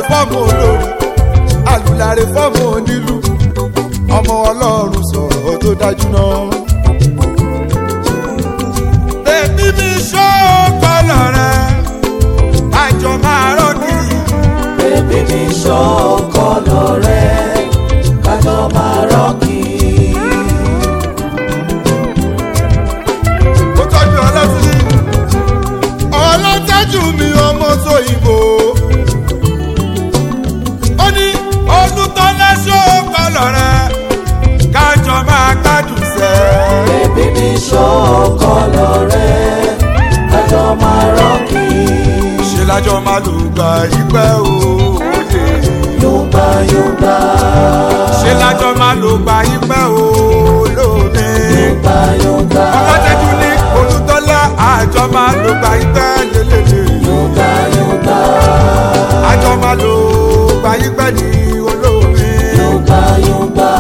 fọ́ọ̀mù olórí alùláre fọ́ọ̀mù onílù ọmọ ọlọ́run sọ̀rọ̀ tó dájú náà. bèbí mi ṣó kọ́lọ̀ rẹ̀ àjọ máa rọ́ọ̀kì. bébí mi ṣọ́ kọ́lọ̀ rẹ̀ kájọ máa rọ́ọ̀kì. ó tọ́jú ọlọ́tí ọlọ́tẹ́jú mi ọmọ tó ìbò ó ní ọdún tó lẹ́sọ̀ kọlọ̀ rẹ kájọ máa gbádùn sẹ́. bébí mi ṣọ́ kọ́lọ̀ rẹ̀ kájọ máa rọ́ọ̀kì. ṣe lájọ máa lò gba ìpẹ́ òye yóògbà yóògbà ṣe lájọ máa lò gba ìpẹ́ olómi yóògbà yóògbà ọlọ́tẹ́jú ní olùtọ́lá àjọ máa lò gba ìpẹ́ lélẹ́lẹ́. yóògbà yóògbà àjọ máa lò gbayígbẹ́ ní olómi. yóògbà yóògbà.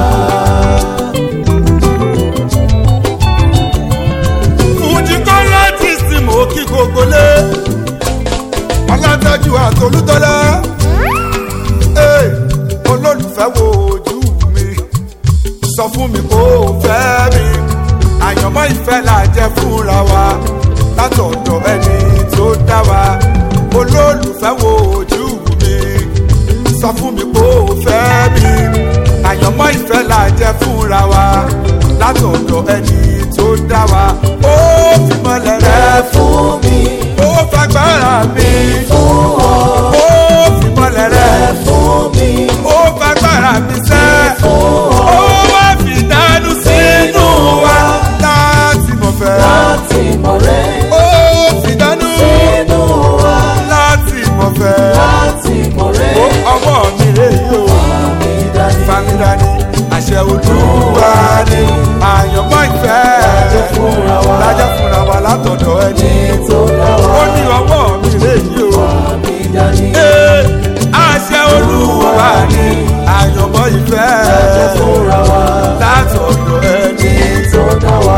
fújì kọ́lẹ́tì sí mò kí gbogbo lé. ọlọ́tọ́jú àtolútọ́lá. Ee, olólùfẹ́ wo ojú mi. sọ fún mi kó o fẹ́ mi. àyànmọ́ ìfẹ́ là jẹ́ fúnra wa. látọ̀dọ̀ ẹni tó dá wa. olólùfẹ́ wo ojú mi. sọ fún mi kó o fẹ́ mi. àyànmọ́ ìfẹ́ là jẹ́ fúnra wa. látọ̀dọ̀ ẹni tó dá wa. ó fi mọ́lẹ̀ ẹ rẹ̀ fún mi ó fagbára mi. fún ọ ó fi mọ́lẹ̀ ẹ rẹ̀ fún mi ó fagbára mi sẹ́. fún ọ ó wá fi dánú sínú wa láti mọ̀ fẹ́. láti mọ̀ rẹ̀ ó fi dánú sínú wa láti mọ̀ fẹ́. láti mọ̀ rẹ̀ ó ọwọ́ mi rè yóò mi dání famida ni àṣẹ olúwa ni àyànmọ́ ìfẹ́ Lájẹ́ fúnra wa. lájẹ́ fúnra wa látọ̀dọ̀ ẹni tó dá wa ó ní ọwọ́ mi rè yóò. mi dání Ee, àṣẹ olúwa ni àyànmọ́ ìfẹ́ Lájẹ́ fúnra wa látọ̀dọ̀ ẹni. tó dá wa.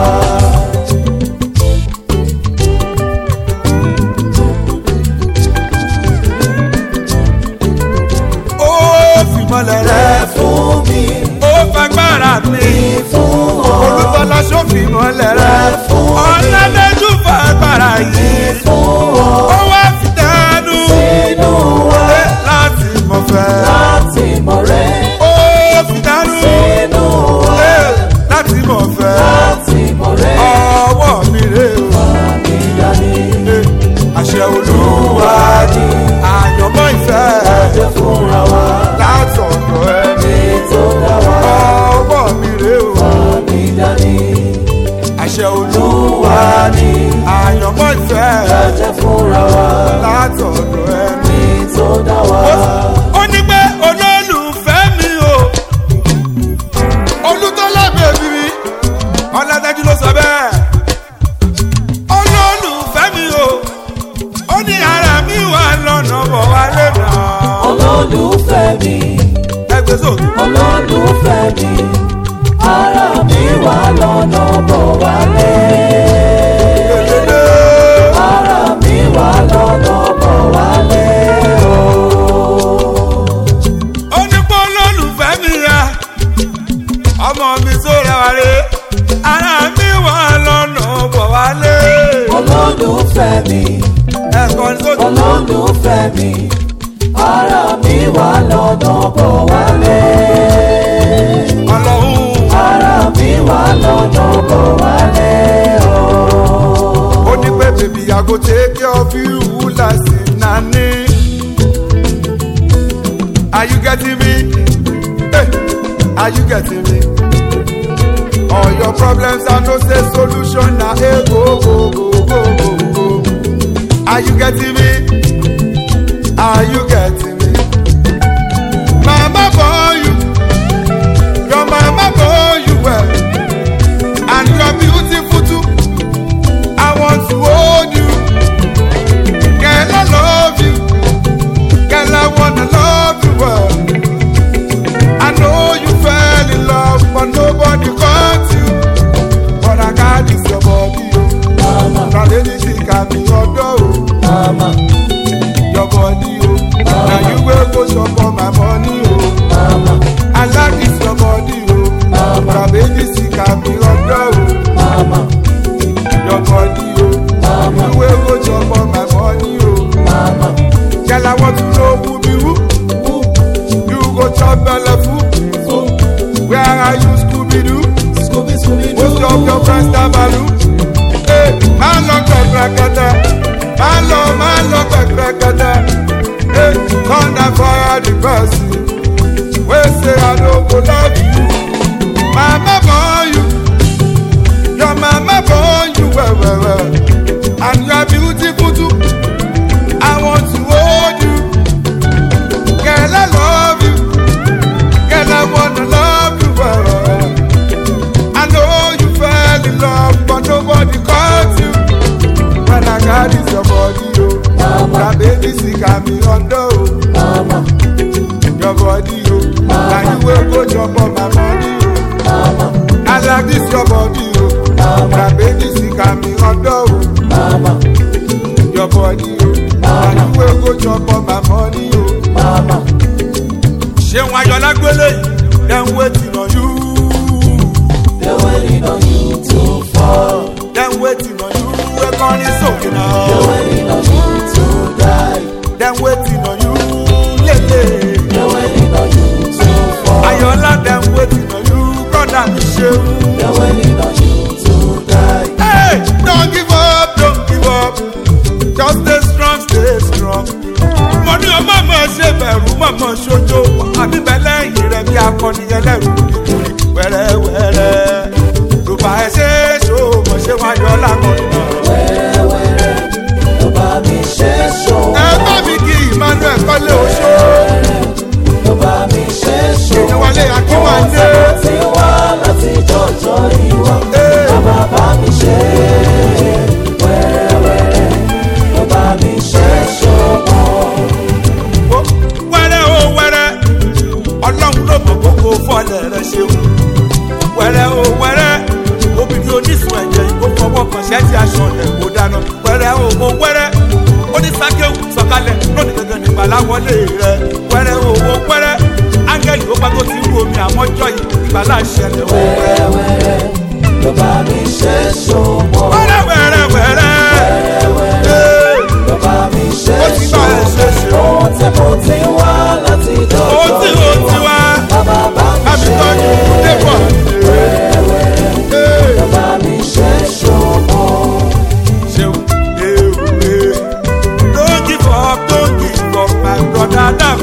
ó fi mọ́lẹ̀ ẹ rẹ̀ fún mi ó fagbára mi fún ọ olùtọ́lá sófin mọ́lẹ̀ rẹ̀ ọ̀làdẹ́jú fagbára yìí fún ọ ó wá fi dánú sínú wa Ee, láti mọ̀ fẹ́ láti mọ̀ rẹ̀ ó fi dánú sínú wa Ee, láti mọ̀ fẹ́ láti mọ̀ rẹ̀ ọwọ́ mi rè o. mi dání Ee, àṣẹ olúwa ni àyànmọ́ ìfẹ́ Lájẹ́ fúnra wa látọ̀dọ̀ ẹni tó dá wa ọwọ́ mi rè o. mi dání àṣẹ olúwa ni àyànmọ́ ìfẹ́ Lájẹ́ fúnra wa látọ̀dọ̀ ẹni. tó dá wa. ó ní pé olólùfẹ́ mi o olùtọ́lá bèbí mi ọ̀làdájú ló sọ bẹ́ẹ̀ olólùfẹ́ mi o ó ní ara mi wà lọ́nà bọ̀ wálé náà olólùfẹ́ mi ẹgbẹ́ sókè. olólùfẹ́ mi ara mi wà lọ́nà bọ̀ wálé. ara mi wà lọ́nà bọ̀ wálé o. ó ní pé olólùfẹ́ mi ya ọmọ mi tó rẹwà rè ara mi wà lọ́nà bọ̀ wálé olólùfẹ́ mi ẹ̀kọ́ ní sókè. olólùfẹ́ mi ara mi wà lọ́nà bọ̀ wálé. ọlọ́run ara mi wà lọ́nà bọ̀ wálé o. ó ní pé bèbí I go take care of you láti nání. Are you getting me? Hey, are you getting me? All your problems I know say solution na hey, go go go go go go. Are you getting me? Are you getting me? Mama born you, your mama born you well, and you are beautiful too. I want to hold you. Girl, I love you. Girl, I wanna love you well. I know you fell in love, but nobody caught you. But I got this your body, oh. Mama, Now anything can be your door, oh. mama, Your body, oh. Now you chop all my money, oh. Mama, I like this your body, oh. Mama. Baby, sick and me under, oh. mama, Your body, oh. Mama. You will go chop all my money, oh. mama, Girl, I want to know who be who. ooh, You go chop belle food. ooh, Where are you, Scooby Doo? Scooby, Scooby, Most of your friends are baloo. Hey, man, look at Rakata. Man, love, man, look at Rakata. Hey, thunder fire the person. We say I don't go love you. Mama born you. Your mama born you well, well, well. And you are beautiful too. I want to hold you. Girl, I love you. Girl, I wanna love you well, well, well. I know you fell in love, but nobody caught you. When I got this your body, oh. Mama. That baby sick and me under, oh. mama, Your body, oh. Now you will go chop on my money, oh. mama, I like this your body, oh. That baby sick and me under, oh. mama, Your body, oh. Now you will go chop on my money, oh. mama. Ṣé wọn ayọ̀ lágbélé? Dem waiting on you. They're waiting on you to fall. Dem waiting on you. Ẹ̀kọ́rin sókè náà. They're waiting on you to die. dem waiting on you lele. They're waiting on you to fall. ayọ̀lá dem waiting on you broda mi ṣeun. They're waiting on you to die. hey don't give up don't give up just stay strong stay strong. mo ní ọmọ mọ̀ ṣe bẹ̀rù mọ̀mọ́ ṣojo àbí bẹ̀lẹ̀ yìí rẹ̀ bí akọni ẹlẹ́rù nítorí wẹ́rẹ́wẹ́rẹ́ ló bá ẹ ṣe é ṣó mọ̀ ṣé wàá yọ lákọ̀ọ́nù náà. Wẹ́rẹ́wẹ́rẹ́ ló bá mi ṣe ṣó. ẹ bá mi kí emmanuel kọ́lé oṣó Ló bá mi ṣe ṣó. èèyàn wálé akínwándé. Tí wá láti jọjọ́ ìwọ. Hey. Bàbá bá mi ṣe. Wẹ́rẹ́wẹ́rẹ́ ló bá mi ṣe ṣó. Ó, wẹ́rẹ́ o wẹ́rẹ́ ọlọ́run ló mọ̀ gbogbo fọ́lẹ̀ rẹ ṣeun wẹ́rẹ́ o wẹ́rẹ́ obìnrin onísun ẹ̀jẹ̀ ìkó fọwọ́ kan ṣẹ́ẹ̀tì aṣọ rẹ̀ kó dáná wẹ́rẹ́ o o wẹ́rẹ́ onísàkéwù sọ̀kalẹ̀ lónìí gẹ́gẹ́ nípa láwọlé rẹ wẹ́rẹ́ o o wẹ́rẹ́ áńgẹ́lì ó pàgọ́ tí ń wo omi àmọ́jọ́ yìí ìgbàlá ṣẹlẹ̀ o wẹ́rẹ́ Wẹ́rẹ́wẹ́rẹ́ ló bá mi ṣe ṣó. wẹ́rẹ́ wẹ́rẹ́ wẹ́rẹ́ Ee, Ló bá mi ṣe ó ti bá ẹ ṣe ṣe o Ohun tí mo ti wá láti ó jọjọ́ ti ó ti wá Bàbá bá mi àmì ṣe. tọ́jú débọ̀ Ee. Ló bá mi ṣe ṣó. ṣeun ewe don't give up don't give up my brother adam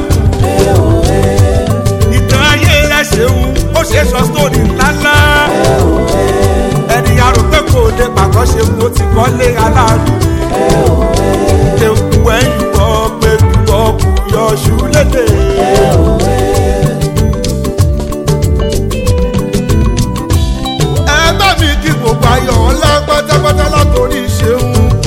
ìtàn ayé rẹ ṣeun ó ṣe sọ sórí ńláńlá ẹni arúgbó kò lè pàgọ́ ṣe mo ti kọ́lé aláàrú ṣeun wẹ́yìn kọ́ pé kúkọ́ kù yọ ṣú lédè. ẹ bá mi kí gbogbo ayọ̀ ńlá pátápátá látòrí ṣeun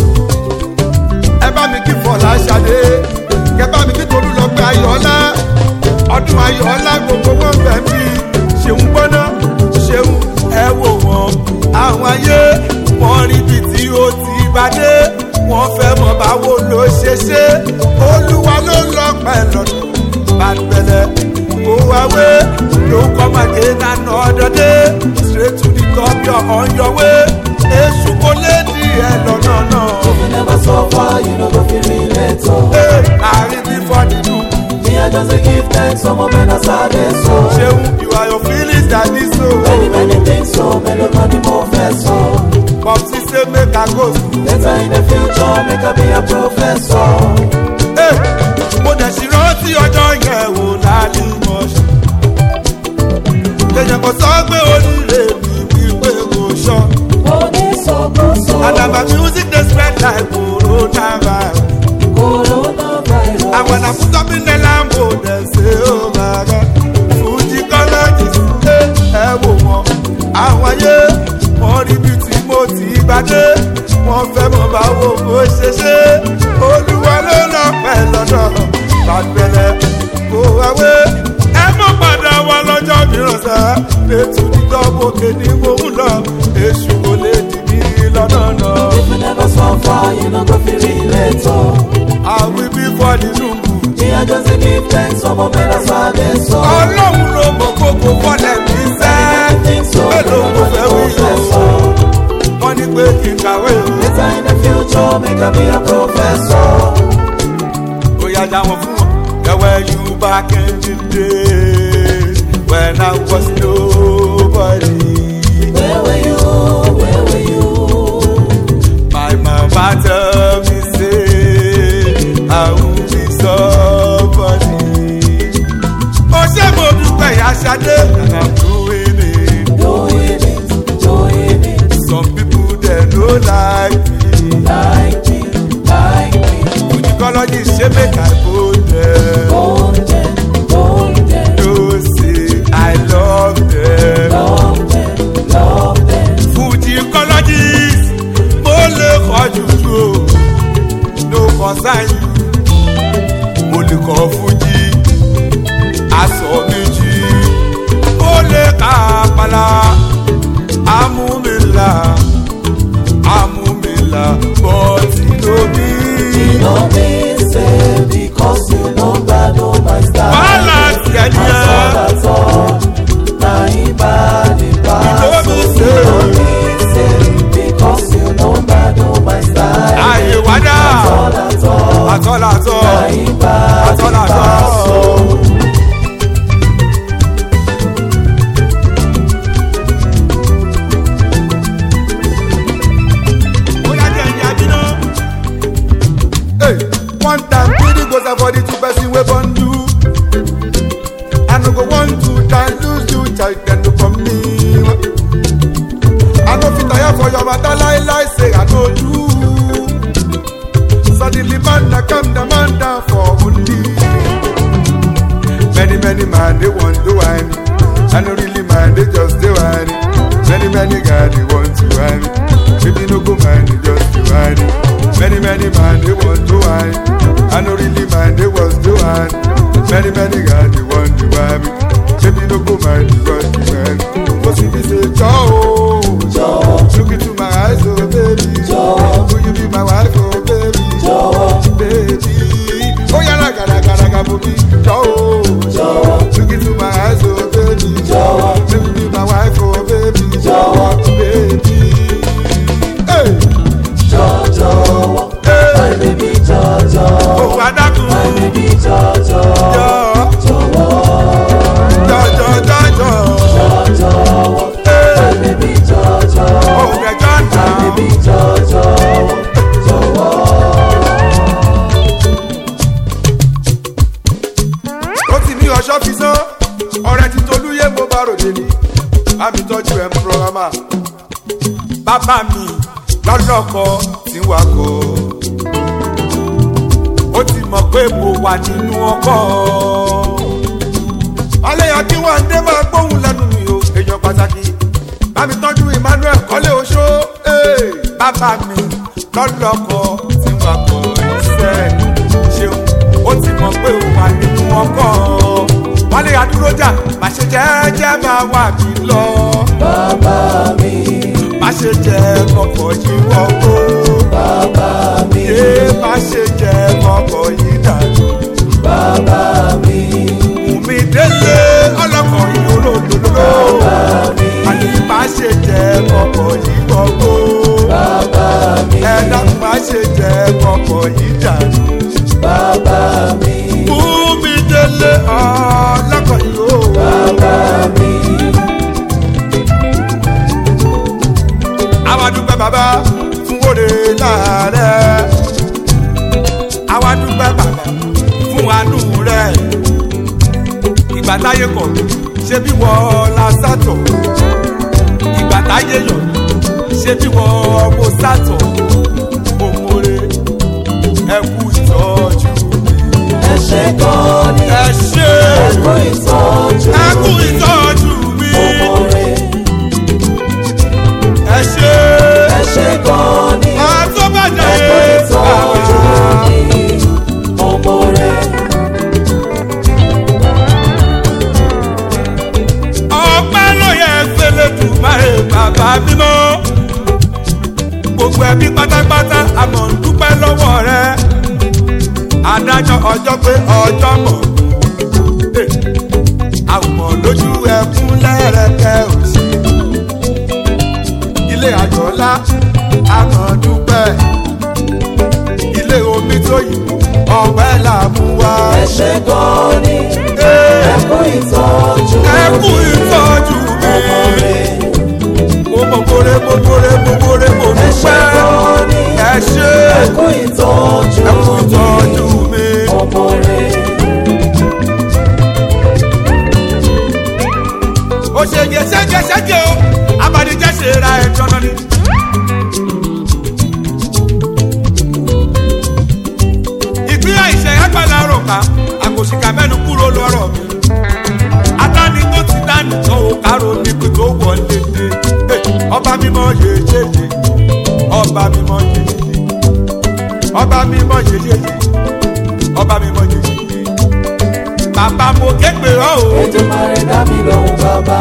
ẹ bá mi kí fọlá ṣadé kẹ bá mi kí tolú lọ pé ayọ̀ọ́lá ọdún ayọ̀ọ́lá gbogbo wọn bẹ̀ mí ṣeun gbọ́ná ṣeun ẹ wò wọ́n àwọn ayé wọ́n rí ibi tí ó ti bá dé wọ́n fẹ́ mọ̀ báwo ló ṣe ṣe olúwa ló lọ pẹ́ lọ́nà bàtẹ́lẹ̀ kó wá wé ló kọ́ màgé nánà ọ̀dọ́dé straight to the top you're on your way èṣù kò lè di ẹ lọ́nà náà. You never suffer, you no go feel relate. Oh. Hey, àárín bí fọ́ọ̀dì Me, I just dey give thanks, some of men are sad, so. ṣeun you are your feelings that is so. Many, many things, so. Many money, more first, so. popsi say make i go school. Later in the future, make I be a professor. Hey, mo dẹ̀ sì rántí ọjọ́ yẹn wò lálẹ́ mọ́ṣẹ́. èèyàn kò sọ pé oríire mi wípé kò sọ. Onísọkúsọ, àdàbà music dey spread like coronavirus. coronavirus. àwọn àfúntọ́ mi ní lambo dẹ̀ ṣe ó máa rẹ̀. fújì kọ́lẹ́jì ṣe ẹ wò wọ́n. àwọn ayé wọ́n rí bí tí mo ti gbàdé. wọ́n fẹ́ mọ̀ báwo mo ṣe ṣe. olúwa ló lọ pẹ́ lọ́dọ̀ bàgbẹ́lẹ̀ kó wáwé. ẹ mọ̀ padà wá lọ́jọ́ mìíràn sá. ètò ìdánwòkè ni mo ń lọ. èṣù kò lè dì mí lọ́nà náà. If you never suffer, you no go feel relate. Oh. àwí bí fọ́ọ̀dì nùgbù. Me, Me, I just dey give thanks, ọmọ mi na sáde sọ. ọlọ́run ló mọ gbogbo fọ́lẹ̀ mi sẹ́ mélòó mo fẹ́ wí o wọ́n ní pé kí n kàwé o Later in the future, make I be a professor. bóyá já wọn fún wọn. Where you back in the day when I was nobody. Where were you? Where were you? My mama tell me say I will be somebody. Ó ṣe mo dúpẹ́ ìyá Ṣadé and I'm doing it. Doing it, doing it, Some people dey no like me. like me, like me. Ojúkọ́lọ́jì ṣe make I go there. Golden, golden, No say I love them. love them, love them. Fujicologist mo lè kọ́ jùjú o. No concern you. Mo lè kọ́ Fuji. Aṣọ méjì. Mo lè ka àpàlà. Amúmilà. Amúmilà. Bọ́tì lómi. You know me, say, because you know bad, oh my style. Balance yẹn That's all, yẹn. that's all. Now he bad, he bad. You know me, So say. you know me, say, because you know bad, oh my style. Àyè wádà. That's all, that's all. Àtọ́làtọ́. Now he bad, he Àtọ́làtọ́. bad. So Bóyá jẹ́ ìyá bínú. Hey, one time three goes for the two person wey born you. I no go want to die lose you child dem no come me. I no fit tire for your matter lie lie say I no do. Suddenly man na calm the man down for only. Many many man they want to whine. I no really mind they just dey whine. Many many guys they want to whine. Baby no go mind they just dey whine. Many many man they want to whine. I no really mind they was to whine. Many many guys they want to whine. Baby no go mind they just dey whine. Cause if you say Joe, Jọ̀wọ́, look into my eyes oh baby. Jọ̀wọ́. Will you be my wife oh baby? jọ̀wọ́, baby. Oh yeah, like gara gara gara for me. Oh, jọ̀wọ́, look into my eyes, oh baby. Jọ̀wọ́. Let me be my wife, oh baby. Jọ̀wọ́. baby. Hey, jọ̀wọ́, jọ̀wọ́. My hey. baby, jọ̀wọ́, Oh, adakun. my baby, jọ̀wọ́, Jọ, jọ̀wọ́, jọ, jọ, jọ, jọ. jọ̀wọ́. Hey. My baby, jọ̀wọ́, Oh, the John my Town. baby, jọ̀wọ́, jọ̀wọ́. ó ti ní ọṣọ́ fi sán ọ̀rẹ́ ti tolúyé mo bá ròde ni àmì tọ́jú ẹ̀ ń pọ́nrámà bàbá mi lọ́lọ́kọ tí wà kọ́ ó ti mọ̀ pé mo wà nínú ọkọ̀ ọlẹ́yà kí wọ́n dé máa gbóhùn lẹ́nu mi o èèyàn pàtàkì bámi tọ́jú emmanuel kọ́lé oṣó ee, bàbá mi lọ́lọ́kọ tí wà kọ́ iṣẹ́ ṣeun ó ti mọ̀ pé ó wà nínú ọkọ̀ wálé adúrójà má ṣe jẹ́jẹ́ máa wà mí lọ Bàbá mi, má ṣe jẹ́ kọkọ̀ yìí wọ́pọ̀ bàbá mi, yé má ṣe jẹ́ kọkọ̀ yìí dànù bàbá mi, mi délé ọlọ́kọ̀ yìí olódodo àní má ṣe jẹ́ kọkọ̀ yìí wọ́pọ̀ bàbá mi, ẹ̀dá má ṣe jẹ́ kọkọ̀ yìí dànù. bàbá mi, Fúnmi délé ọlọ́kọ̀ yìí ó. bàbá mi. Àwa dúpẹ́ bàbá fún òde láàrẹ̀. Àwa dúpẹ́ bàbá fún àánú rẹ̀. Ìgbà táyé kọ̀ ṣé bí wọ́n la sátọ̀. Ìgbà táyé yọ̀ ṣé bí wọ́n mo sátọ̀. Òmòrè ẹ kú ìtọ́jú mi. Ẹ ṣé gan ni, Ẹ ṣé ẹ kú ìtọ́jú ẹ kú mi. ìtọ́jú mi. Òmòrè, Ẹ ṣé. ẹ ṣé gan ni, Àtọ́bàjẹ́ ẹ kú ìtọ́jú mi. Òmòrè, ọpẹ́ ló yẹ fẹlẹ tù máa bàbá mímọ́ gbogbo ẹbí pátápátá àmọ́ ń dúpẹ́ lọ́wọ́ rẹ adájọ́ ọjọ́ pé ọjọ́ mọ̀ Eh, àwòmọ̀ lójú ẹkún lẹ́rẹ̀kẹ́ òsì ilé àjọlá àmọ̀dúpẹ́ ilé omi tó yìí ọ̀pẹ́ là mú wá. ẹ ṣe gan ni Eh, ẹ kú ìtọ́jú ẹ kú ìtọ́jú mi ọmọ rẹ̀. mo mọ̀ kóre mo kóre mo kóre mo ẹ ṣe dúpẹ́ gan ni ẹ ṣe ẹ kú ìtọ́jú ẹ kú ìtọ́jú mi. ọmọ rẹ̀. ó ṣe yẹ ṣẹ́jẹ́ ṣẹ́jẹ́ o abadijẹ́ ṣe ra ẹjọ́ náà ni. ìpín àìṣe agbára rò ká àkòṣìkà mẹ́nu kúrò lọ́rọ̀ mi. adáni tó ti dání tó o kárò níbi tó wọlé dé. Eh, ọba mímọ́ yeyeye ọba mímọ́ yeyeye ọba mímọ́ yeyeye ọba mímọ́ yeyeye bàbá mo ké pè ọ́ o. Èdùmàrè dá mi lóhùn bàbá.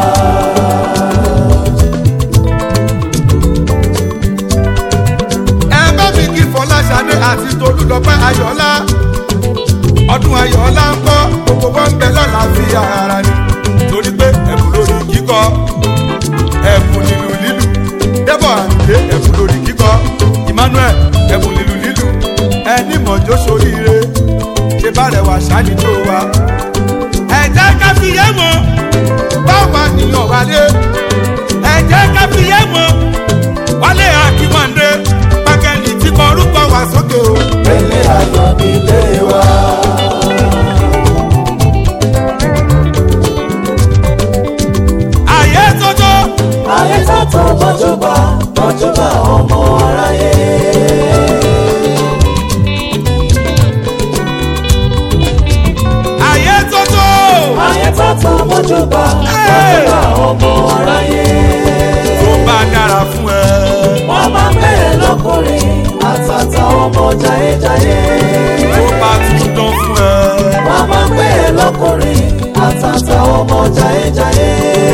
ẹ bá mi kí fọláṣadé àti tolúlọpẹ ayọ̀ọ́lá ọdún ayọ̀ọ́lá ń bọ̀ gbogbo wọn ń bẹ lọ́la fi ara ni torí pé ẹ̀bùn lórí kíkọ ẹ̀bùn nínú lílù débọ̀ àǹdé ẹ̀bùn lórí kíkọ emmanuel ẹ̀bùn nínú lílù ẹni mọ̀jọ́ soríire ṣe bá rẹwà ṣáàlì tó wa. ẹ jẹ́ ká fi yé wọn báwa nìyàn wálé ẹ jẹ́ ká fi yé wọn wálé akínwándé pákẹ́ni tí kọ orúkọ wá sókè o. Ilé ayọ̀ nílé wa. àyè tótó Ayé tàtọ̀ bọ́júbà bọ́júbà ọmọ aráyé. àyè tótó Ayé tàtọ̀ bọ́júbà bọ́júbà ọmọ aráyé. tó bá dára fún ẹ. Wọ́n máa ń bẹ̀rẹ̀ lọ́kùnrin àtàtà ọmọ jayéjayé. tó bá tún dán fún ẹ. Wọ́n máa ń bẹ̀rẹ̀ lọ́kùnrin àtàtà ọmọ jayéjayé.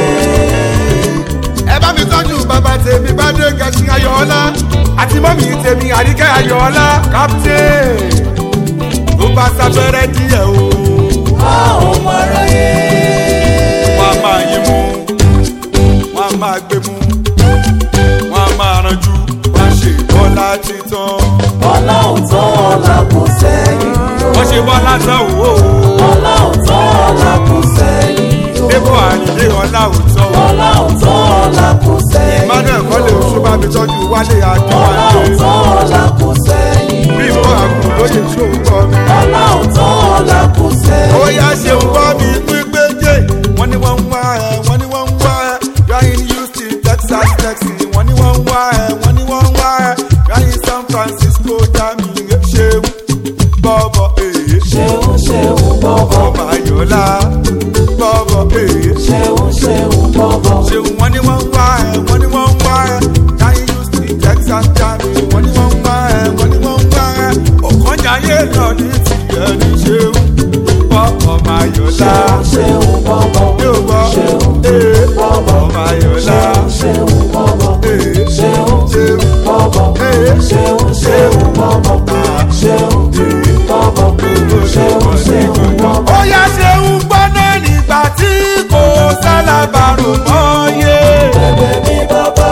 ẹ bá mi tọ́jú bàbá tèmi bá dé gẹ̀ẹ́sì ayọ̀ọ́lá àti mọ́mì tèmi àríkẹ́ ayọ̀ọ́lá captain tó bá sábẹ́rẹ́ díẹ̀ o. ọmọ aráyé. wọ́n á máa yín mú wọ́n á máa gbé mú wọ́n á máa ranjú wọ́n á ṣe bọ́lá títàn. ọlọ́run tó ọ̀la kù sẹ́yìn. wọ́n ṣe bọ́lá tán o. ọlọ́run tó ọ̀la kù sẹ́yìn. débò àyìnlé ọlá òótọ́ o. ọlọ́run tó ọ̀la kù sẹ́yìn. emmanuel kọ́lé oṣù bá mi tọ́jú wálé ọlọ́run akínwájú. tó ọ̀la kù sẹ́yìn. bí mo àgùn lóye tó ń kọ́ mi. ọlọ́run tó ọ̀la kù sẹ́yìn. ó yá ṣe ń gbọ́ mi pípé jẹ́ wọ́n ní wọ́n ń wá ẹ wọ́n ní wọ́n ń wá ẹ ryan houston texas texas wọ́n ní wọ́n ń wá ẹ wọ́n ní wọ́n ń wá ẹ ryan san francisco jami ṣeun bọ́bọ̀ èyí ṣeun ṣeun bọ́bọ̀. ọmọ ayọ̀lá bọ́bọ̀ èyí ṣeun ṣeun bọ́bọ̀. ṣeun wọ́n ní wọ́n ń wá ẹ wọ́n ní wọ́n ń wá ẹ ryan houston texas jami wọ́n ní wọ́n ń wá ẹ wọ́n ní wọ́n ń wá ẹ ọ̀kànjáyé lọ ní tìyẹ ní ṣeun bọ́bọ̀ ayọ̀lá ṣeun ṣeun bọ́bọ̀. yóò gbọ́ ṣeun ee bọ́bọ̀. ọmọ ayọ̀lá ṣeun ṣeun bọ́bọ̀. ee ṣeun ṣeun bọ́bọ̀. ee ṣeun ṣeun bọ́bọ̀. ṣeun bọ́bọ̀. ṣeun ṣeun bọ́bọ̀. ó yá ṣeun gbọ́ná nígbà tí kò sálábàárò mọ́ yé. Bẹ̀bẹ̀ mi bàbá.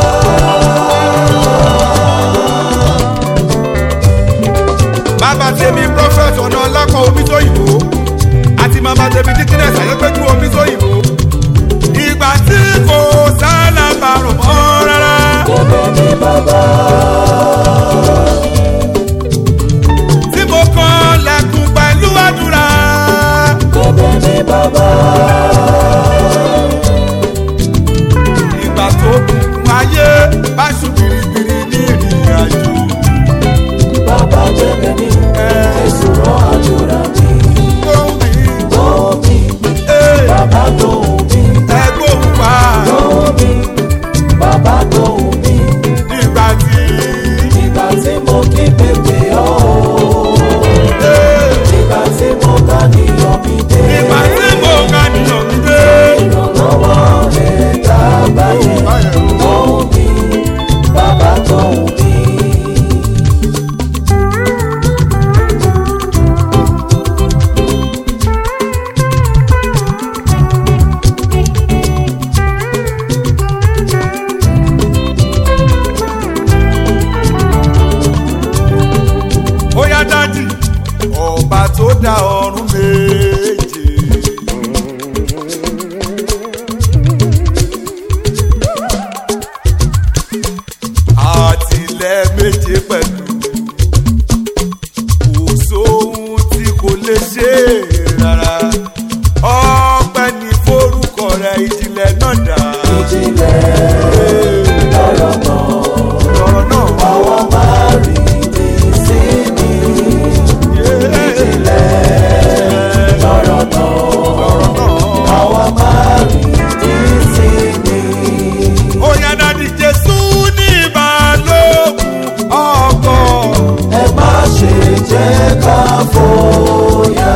bàbá tèmi prophet ọ̀nà ọlọ́kọ̀ omi tó yìnbó àti màmá tèmi dikines àyẹ́pẹ́jú omi tó ìjìnlẹ̀ lọ́rọ̀ náà. lọ́rọ̀ náà. Àwa máa rí ní sí ní ìjìnlẹ̀ lọ́rọ̀ náà. lọ́rọ̀ náà. Àwa máa rí ní sí ní. Oya dadi Jésù ní ìbálòpọ̀ ọkọ̀. Ẹ má ṣe jẹ́ ká fòyà.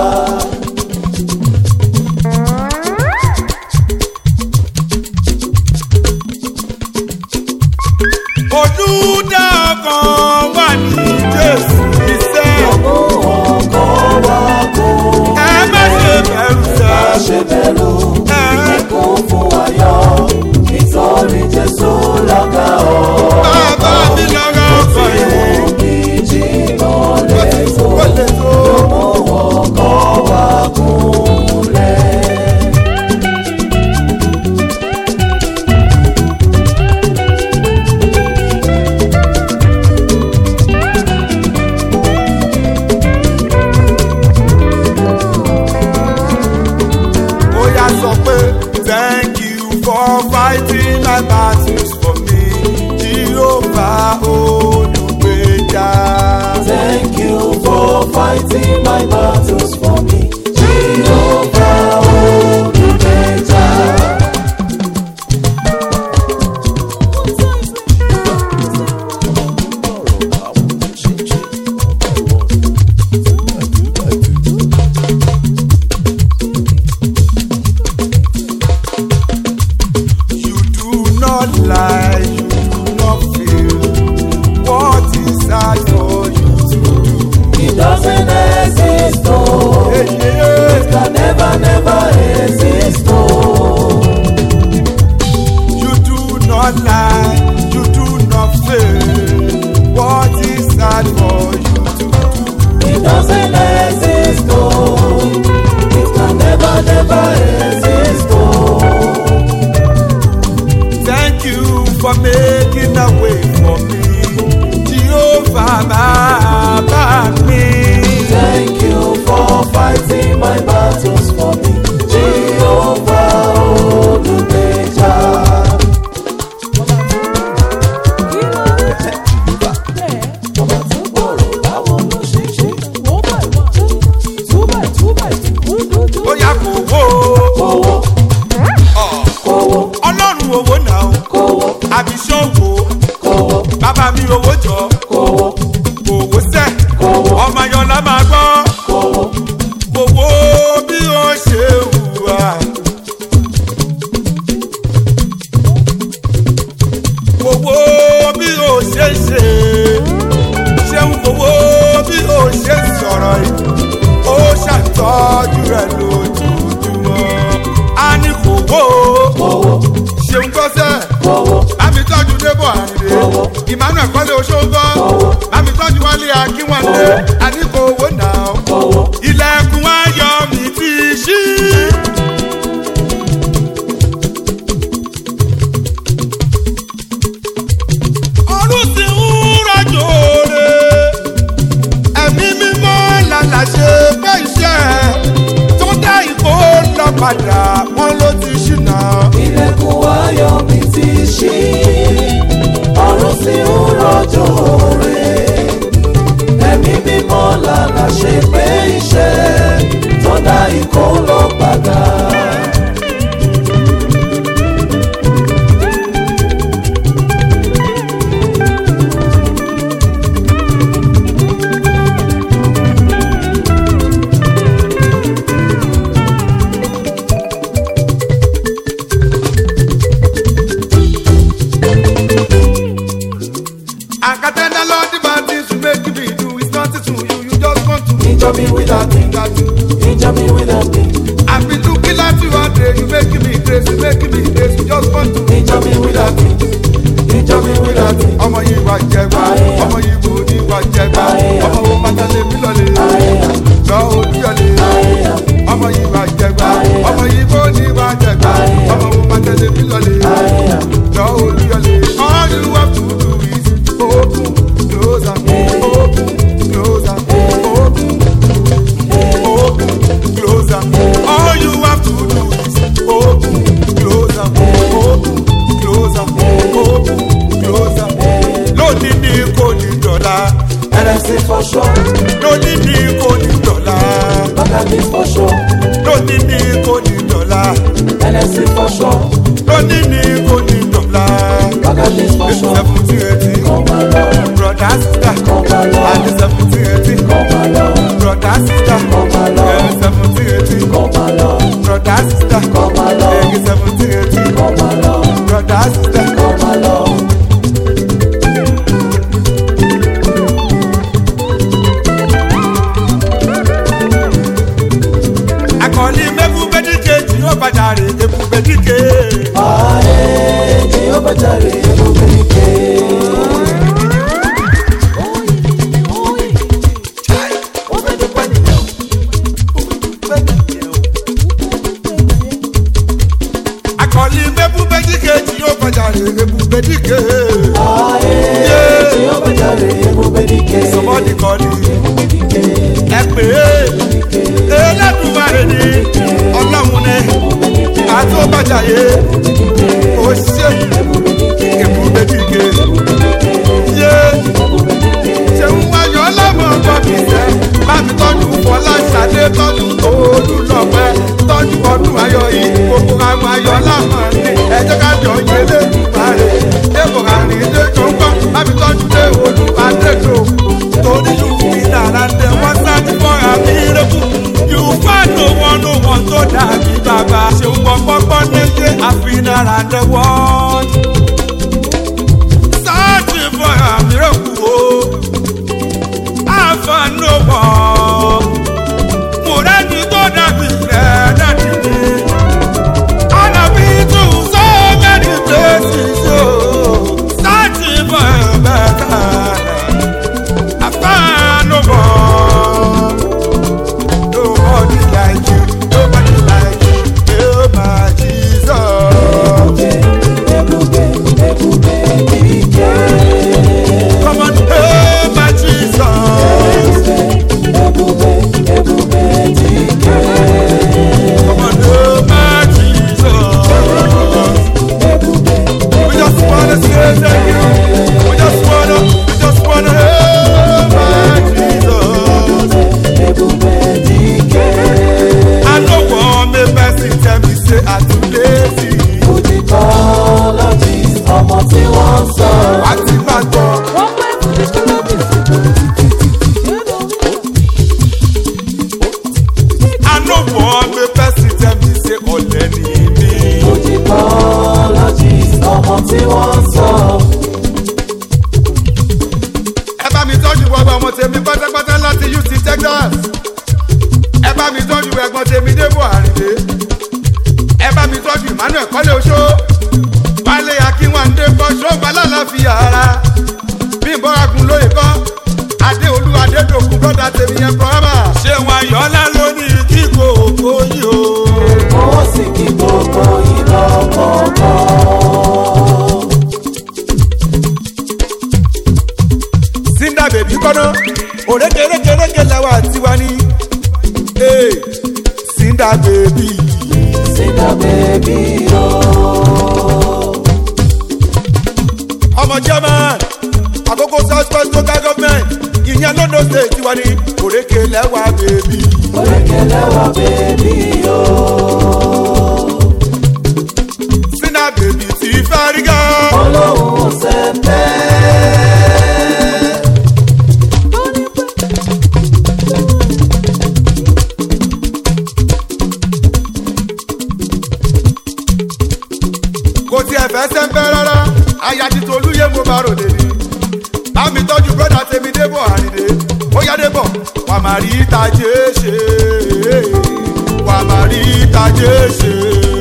Olùdá kan wà ní Jésù iṣẹ́. Mú ọkọ̀ wá kó. Ẹ má ṣe bẹ̀rù Má sẹ́. ṣe bẹ̀rù. Kún fún ayọ̀ nítorí Jésù lọ́gà ọ̀. Bàbá mi lọ́rọ̀ ọkọ̀ yìí. Ìjì náà Ó lè ti tó. ó lè tó. Mú ọkọ̀ wá kúnlẹ̀. Oya sọ pé thank you for fighting my battles for me. Jehovah olùgbèjà. Thank you for fighting my battles for me. Jehovah olùgbèjà. You do not lie, you do not feel. What is hard for you to do? It doesn't exist, oh. Hey, yeah. Can never, never exist, oh. You do not lie, you do not fail. What is hard for you to do? It doesn't exist, oh. It can never, never exist, oh. Thank you for making a way for me. Jehovah, Baba me. Thank you for fighting my battles for me. Jehovah olùgbèjà. Ọba tó gbòòrò báwo ló ṣe ṣe? Ó yá kò wó. Kówó, Ọ̀, kówó, Ọlọ́run owó náà. kówó, Àbíṣọ́ wo. kówó, Bàbá mi owó jọ. kówó, Owó sẹ́. kówó, Ọmọ Yọ̀lá máa gbọ́. kówó. Owó bí ó ṣe hùwà. Owó bí ó ṣe ṣe. Ṣéun owó bí ó ṣe sọ̀rọ̀ yìí. Ó ṣàtọ́jú rẹ̀ lójoojúmọ́. A ní kò wó. Kówó, Ṣéun gbọ́sẹ̀. kówó, Bámi tọ́jú débò àrìndé. Owó. Emmanuel Kọ́lé Oṣogbọ́. Owó. Bámi tọ́jú Wálé Akínwálé. Owó. Àníkò owó náà. kówó. Ilẹ̀kùn ayọ̀ mi ti ṣí. Ọdún ti ń rọ̀jò re. Ẹ̀mí mímọ́ lálà ṣe pé iṣẹ́ tó dá ìkó lọ padà wọ́n ló ti ṣìnà. ilẹ̀kùn ayọ̀ mi ti ṣí ọ̀run sì ń rọ̀jò rẹ̀ ẹ̀mí mímọ́ lànà ṣe pé iṣẹ́ tó dá ikó lọ padà. Àkàtẹ́ndà lọ the bad things you make me do is nothing to you you just want to Injure me with that thing, that you. injure me with that thing, I be looking at you all day you make me crazy you make me crazy you just want to. injure me with that thing, injure me with that thing. ọmọ yìí wà jẹgba Ayé. ọmọ yìí bò ní wà jẹgba Ayé. ọmọ wo pátálẹ mi lọlẹ Ayé. lọ olúyọlẹ Ayé. ọmọ yìí wà jẹgba Ayé. ọmọ yìí bò ní wà jẹgba Ayé. ọmọ wo pátálẹ mi lọlẹ Ayé. lọ olúyọlẹ. all you have to do is open close am open close am open open close am all you have to do is open close am open lónìí ní kò ní dọ̀la ẹlẹ́sìn fọṣọ lónìí ní kò ní dọ̀la bàgàdé fọṣọ seventeen eighteen kọ́ máa lọ brother sister kọ́ máa lọ àti seventeen eighteen kọ́ máa lọ brother sister kọ́ máa lọ seventeen eighteen kọ́ máa lọ brother sister kọ́ máa lọ seventeen eighteen kọ́ máa lọ brother sister. kọ́ máa lọ. akọni mẹ́fù bẹ́díkè tí ó bàjá rèébù bẹ́díkè. Ààrẹ ni ó bá jáde gbogbo ike. akọni mẹ́fù bẹ́díkè tí ó bàjá rèébù bẹ́díkè. Ààrẹ ni ó bá jáde gbogbo ike. sọmọdì kọ́ni ẹ pè é ẹlẹ́dùnmáre ni ọlọ́run ni àti ó bàjá yé ó ṣeébù bẹ́díkè. yé ṣe ń wáyọ̀ ọlọ́mọ bọ́bí sẹ́ má fi tọ́jú fọlá ṣàdé tọ́jú òòlù lọ́pẹ́ tọ́jú ọdún ayọ̀ yìí gbogbo àwọn ayọ̀ lámọ̀ ní ẹjọ́ ká jọ yẹlé ìpàrẹ̀ débò àrìn ilé tó ń gbọ́ má fi tọ́jú dé òòlù àdéjò torí yóò fi dára dé wọ́n sáájú fọ́ àmì ìrẹ́kù yóò fà no wọn no wọn tó dàbí bàbá ṣe ń gbọ́ pọ́pọ́ nílé àfihàn àdé wọ́n. sáájú fọ́ àmì ìrẹ́kù o àfànúwọ̀ mùrẹ́ni tó dàbí rẹ̀ dàbí mi. Ànàbí tún so many places o, searching for a better life. Àfànúwọ̀. Nobody like you, nobody like you, oh my Jesus. Ebube, ebube, ike. Come on, oh my Jesus. Ebube, ebube, ike. Come on, oh my Jesus. Ebube, We just wanna say thank you. We just wanna, we just wanna, oh my Jesus. ebube, ike. I know one me person tell me say I too lazy. Fújì kọ́lọ́jì ọmọ tí wọ́n sọ. I ti ma gbọ́. I know one me person tell me say ọ̀lẹ́ ni mi. Fújì kọ́lọ́jì ọmọ tí wọ́n sọ. Ẹ bá mi tọ́jú gbogbo ọmọ tèmi pátápátá láti UT Texas. Ẹ bá mi tọ́jú ẹ̀gbọ́n tèmi Débò Àrìndé. Ẹ bá mi tọ́jú Emmanuel Kọ́lé Oṣó. Wálé Akínwándé kọ́ ṣọ́ọ̀bù alálàáfíà ara. Bí ìbọ̀ragun lóye kọ́. Adé Olú Adédòkun brọ́dà tèmi yẹn Bọ́hámà. Ṣé wọn yọ̀ọ́lá lónìí kí kòkó yìí o? Owó sì kí gbogbo ìlọ kọ̀ọ̀kan. Sinda bèbí kọ́nà. Òrékèrékèrékè lẹ́wà tiwa ní. Ee, Sinda bèbí. Sínú bèbí o. ọmọ german àkókò south west local government ìyẹn london state tiwa ní òrékè lẹ́wà bèbí. Orékelẹ́wà bèbí o. sinna bèbí ti fẹ́ rí gan. Olóhùn sẹ́pẹ́. kò tiẹ̀ fẹ́ sẹ́ńpẹ́ rárá aya ti tolúyé mo bá rò débi. bámi tọ́jú brọ́dà tèmi débọ̀ àrìndé ó yá débọ̀ wà má rí tajé ṣe wà má rí tajé ṣe.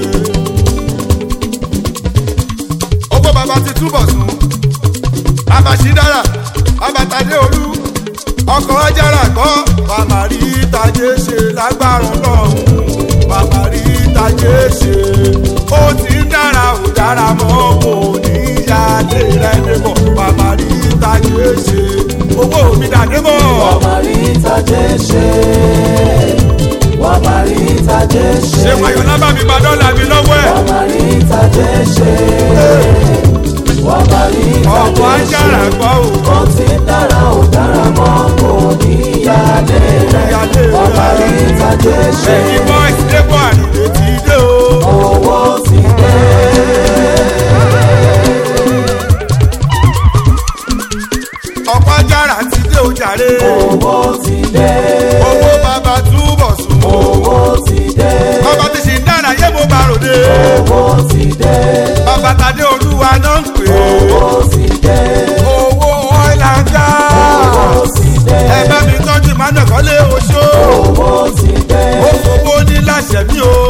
owó bàbá ti túbọ̀ sùn bàbá ṣì dára bàbá tadé olú ọkọ̀ ajára kọ́ wà má rí tajé ṣe lágbára náà wà má rí tajé ṣe ó ti ń dára ò dára mọ́ kò ní yáde rẹ̀ débọ̀ wà má rí tajé ṣe owó mi dà débọ̀. Wọ́n máa rí ìtàjẹ́ ṣe. Wọ́n máa rí ìtàjẹ́ ṣe. ṣé wàyọ̀ lábà mi gba dọ́là mi lọ́wọ́ ẹ̀ Wọ́n máa rí ìtàjẹ́ ṣe. Wọ́n máa rí ọkọ̀ ìtàjẹ́ ṣe. ajára kọ́ ò. Ó ti ń dára ò dára mọ́ kò ní yáde rẹ̀. Yáde Wọ́n máa rí rẹ̀. ìtàjẹ́ ṣe. Ẹ̀yin boys débọ̀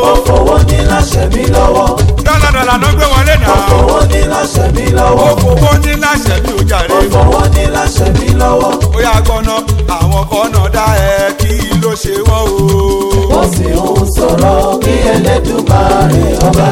ó fowó ní láṣẹ mi lọ́wọ́ dọ́là dọ́là ló gbé wọlé ó náà. fowó ní láṣẹ mi ó lọ́wọ́ fowó ní láṣẹ bí ó jàre. ó fowó ní láṣẹ mi lọ́wọ́ ó yà gbọ́nà àwọn kọ́nà dá ẹ kí ló ṣe wọ́n o. ó sì ń sọ̀rọ̀ bí Ẹlẹ́dùmarè ọba.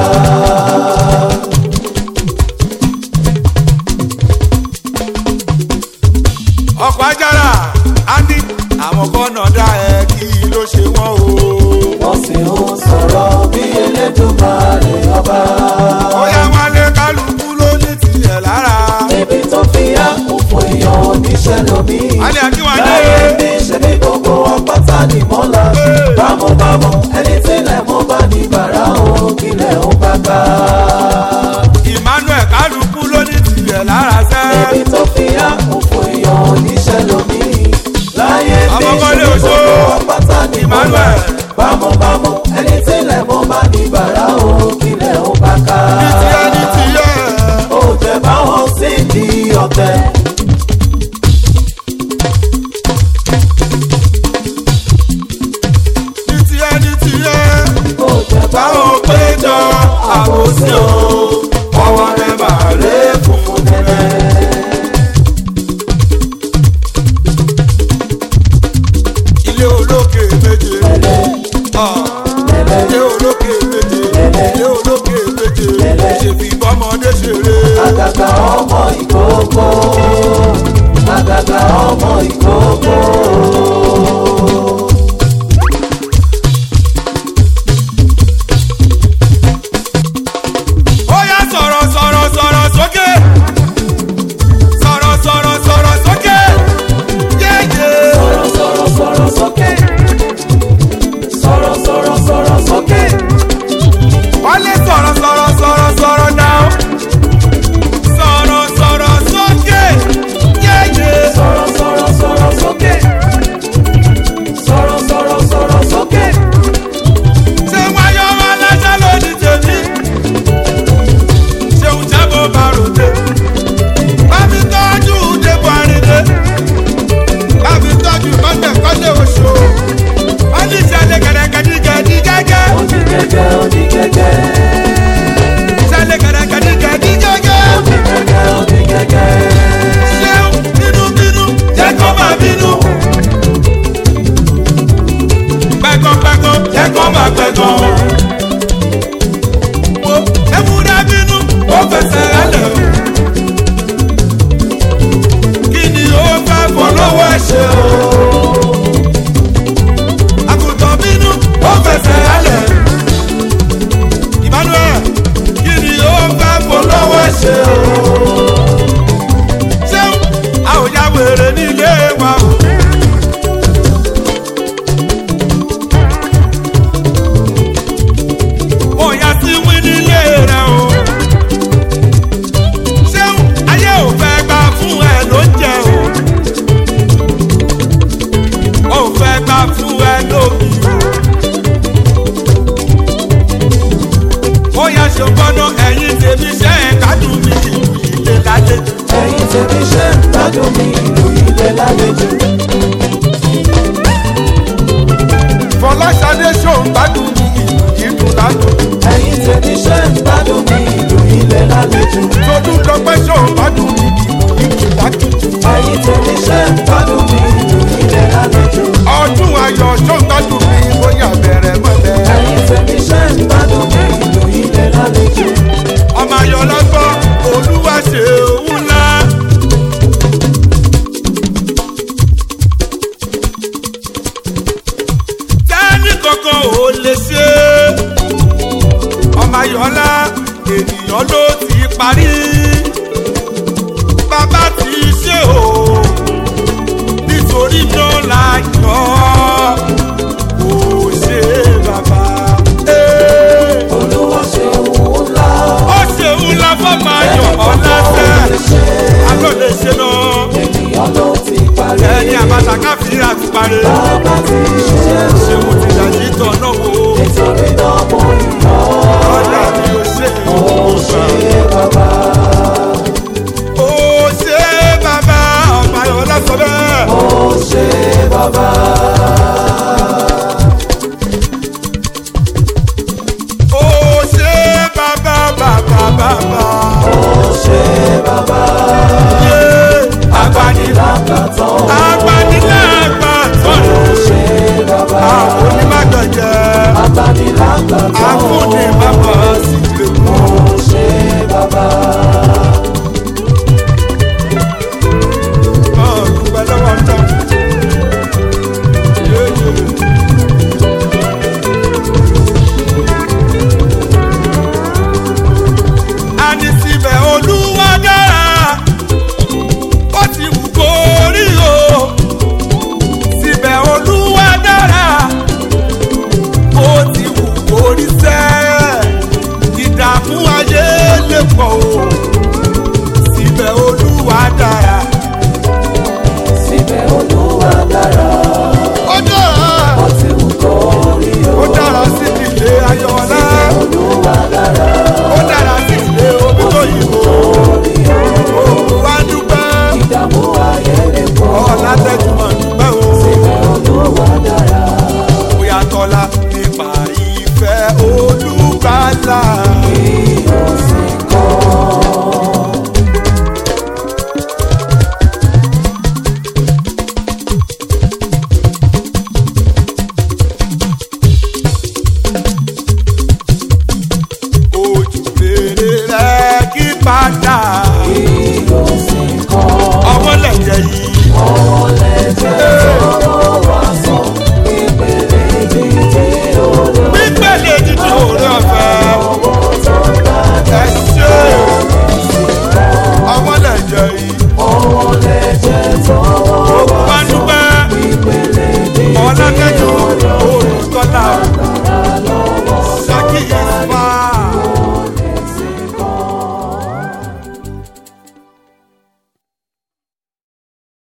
ọkọ̀ ajára á ní àwọn kọ́nà dá ẹ kí ló ṣe wọ́n o. ó sì ń sọ̀rọ̀ bí Ẹlẹ́dùmarè ọba. ó yà wálé kálukú ló ní tiẹ̀ lára. ibi tó fi yá kún fún èèyàn oníṣẹ́ lómi. alẹ́ akínwájú. láyé mi ṣe ní gbogbo ọpátá ní mọ́lá. bámúbámú ẹni tí ilẹ̀ mọ́ bá ní bàrà òun kílẹ̀ ó bá ká. emmanuel kálukú ló ní tiẹ̀ lára sẹ́. ibi tó fi yá kún fún èèyàn oníṣẹ́ lómi. láyé mi Ọmọ ṣe Bọ́lé ní Òṣó. gbogbo ọpátá ní mọ́lá. Emmanuel. bámúbámú ẹni tí ilẹ̀ mọ́ bá ní bàrà òun kílẹ̀ ó bá ká. ní tiẹ̀ ní tiẹ̀. ó jẹ báwọn sí di ọ̀tẹ̀. ní tiẹ̀ ní tiẹ̀. ó jẹ báwo báwọn péjọ àbòsí o ọwọ́ rẹ̀ máa lé funfun nẹ́nẹ́. ilé olókè méje. Ah, ilé olókè méje. ilé olókè méje. ṣèbí bọ́mọdé ṣeré. àgàgà ọmọ ìkókó àgàgà ọmọ ìkókó. ó yá sọ̀rọ̀ sọ̀rọ̀ sọ̀rọ̀ sókè. sọ̀rọ̀ sọ̀rọ̀ sọ̀rọ̀ sókè. yéèyé. sọ̀rọ̀ sọ̀rọ̀ sọ̀rọ̀ sókè. sọ̀rọ̀ sọ̀rọ̀ sọ̀rọ̀ sókè. wọ́n lè sọ̀rọ̀ sọ̀rọ̀ sọ̀rọ̀ sọ̀rọ̀ náà. sọ̀rọ̀ sọ̀rọ̀ sókè. yéèyé. sọ̀rọ̀ sọ̀rọ̀ sọ̀rọ̀ sókè. sọ̀rọ̀ sọ̀rọ̀ sọ̀rọ̀ sókè. ṣé wáyọ̀ wá lásán lónìí tèmi. ṣéun jábọ̀ bá ròde. bá mi tọ́jú débò àrídé. bá mi tọ́jú kọ́tẹ̀ kọ́tẹ̀ oṣù. wọ́n ní ìṣẹ̀lẹ̀ gẹ̀dẹ̀gẹ̀dì gẹ́gẹ́. òní gẹ́gẹ́ òní gẹ́gẹ́. ìṣẹ̀lẹ̀ gẹ̀dẹ̀gẹ̀dì gẹ́gẹ́. òní gẹ́gẹ́ òní gẹ́gẹ́. ṣéun bínú bínú jẹ́ kó máa bínú. pẹ́kọ̀pẹ́kọ̀ jẹ́ kó máa pẹ́kọ̀. wo ewúrẹ́ bínú ó fẹsẹ̀ rálẹ̀. kí ni ó fẹ́ fọlọ́wọ́ ẹ̀ ṣe o. àgùntàn bínú ó fẹsẹ̀ rálẹ̀. emmanuel kí ni ó fẹ́ fọlọ́wọ́ ẹ̀ ṣe o ṣeun a ò ya wèrè nílé wa o. mo yà sí wí nílé rẹ o. ṣeun ayé ò fẹ́ gbà fún ẹ ló ń jẹ o. ò fẹ́ gbà fún ẹ lómi o. mo yà ṣògbọ́nà ẹ̀yìn tèmi ṣe é kádùn mi ìlú ilé lálejò. ẹ̀yin tèmi ṣe ń gbádùn mi ìlú ilé lálejò. fọláṣadé ṣòun gbádùn ní ìlú dídùn ládùn. ẹ̀yin tèmi ṣe ń gbádùn mi ìlú ilé lálejò. tọdún lọpẹ ṣòun gbádùn ní ìlú dídùn ládùn. ẹ̀yin tèmi ṣe ń gbádùn mi ìlú ilé lálejò. ọdún ayọ̀ ṣòun gbádùn ní bóyá bẹ̀rẹ̀ mọ́lẹ̀. ẹ̀yin tèmi ṣe ń gbádùn mi ìlú ilé lálejò. ọmọ ayọ̀ lọ́gbọ́n olúwa ṣe òun ńlá. tẹ́ni kankan ò lè ṣe lè pọ̀ o síbẹ̀ olúwa dára